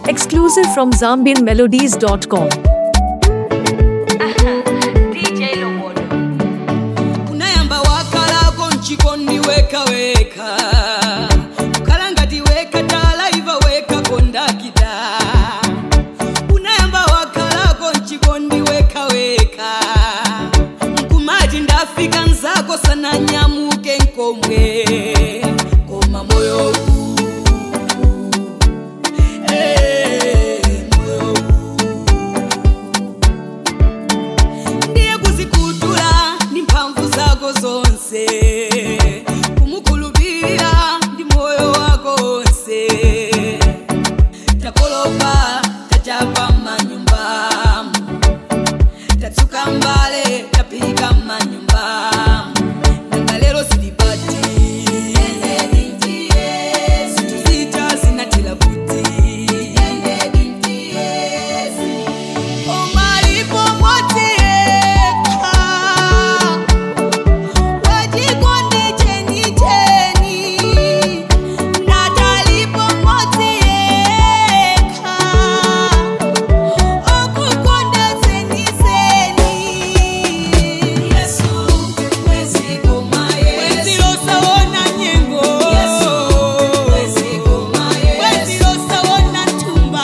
Exclusive from ZambianMelodies.com. DJ Lobodo. unayamba wakalako nchikondi weka weka ukala ngati weka talaiva weka kondakita unayamba wakalako nchikondi weka weka mkumati ndafika nzako sana nyamuke nkomwe koma moyo huu, eh, moyo huu ndiye kuzikudula ndi mphamvu zako zonse kumukhulupirira ndi moyo wako wonse takolopa tachapa manyumbamu tatsuka mbale tapika manyumbamu nanga lero silipati zita zinatila kuti omalipo motieka wachikondi cheni cheni natalipo motieka okukonda zeni zeni yesu wezilosawona nyengo wezilosawona ntumba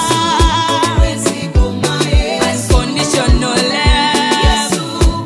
unconditional love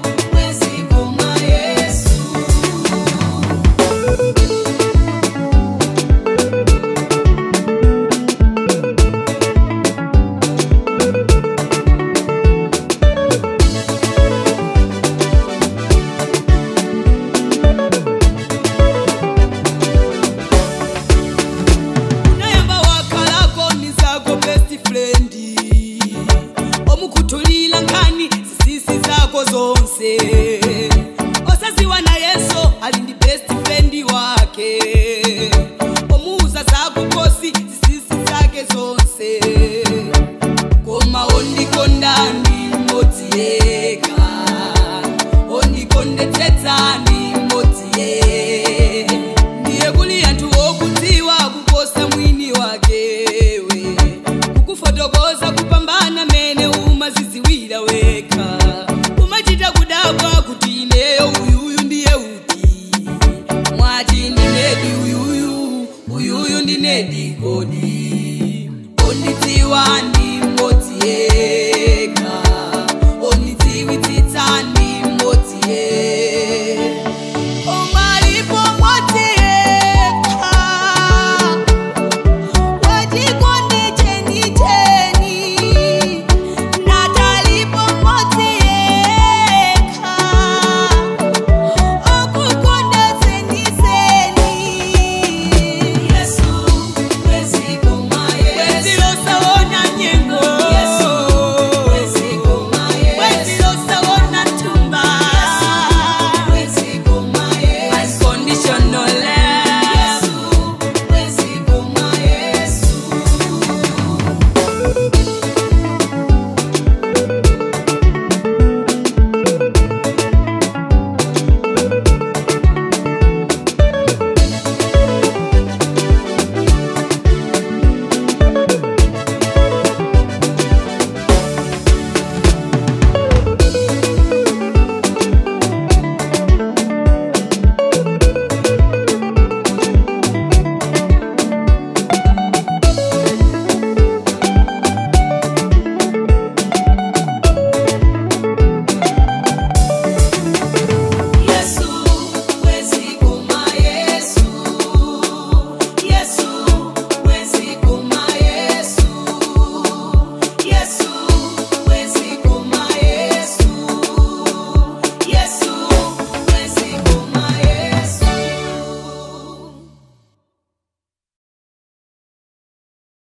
unayamba wakhalako ni zako best friend omukhutulila nkhani zisisi zako zonse osaziwa na yeso ali ndi best friend wake omuuza zakukhosi zisisi zake zonse koma ondikonda ndi mmodzi yekha ondikondetsetsa ndi mmodzi ye ndiye kuli anthu okudziwa kuposa mwini wakewe kukufotokoza kupambana mene umaziziwira wekha umachita kudabwa kuti ineyo uyuyu ndiye uti mwati ndinedi uyuyu uyuyu ndinedi kodi ondidziwa ndi mmodzi ye